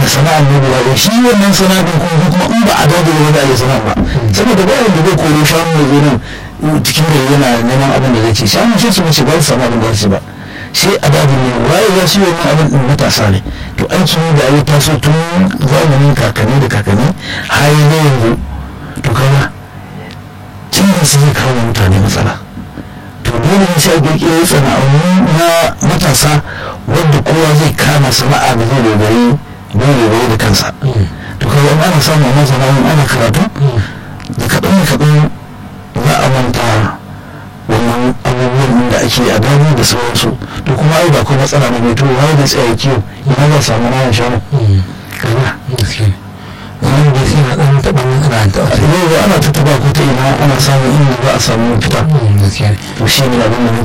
da sana'ar ne guda ɗaya shi wannan sana'ar kuma kuma in ba a dade wani a yi sana'ar ba saboda ba yadda zai koro shanu da zo nan cikin gari yana neman abin da zai ci shanu sai su mace ba su samu abin da zai ci ba sai a dade ne waye ya shi wannan abin din matasa ne to aiki ne da ayi taso tun zamanin kakanni da kakanni har yanzu to kaga canjin su zai kawo mutane matsala to dole ne sai a kirkiro sana'o'i na matasa wanda kowa zai kama sana'a da zai dogari don dogari da kansa to kaga in ana samu wannan sana'o'in ana karatu da kaɗan da kaɗan za a manta wannan abubuwan da ake a gani da sauransu to kuma ai ba ko matsala ne mai to wani da tsaye kiwo ina za samu nayan shanu kaga wani da sai na ɗan taɓa nan ana taɓa yau ana tattaba ko ta ina ana samun inda za a samu fita gaskiya to shi ne abin da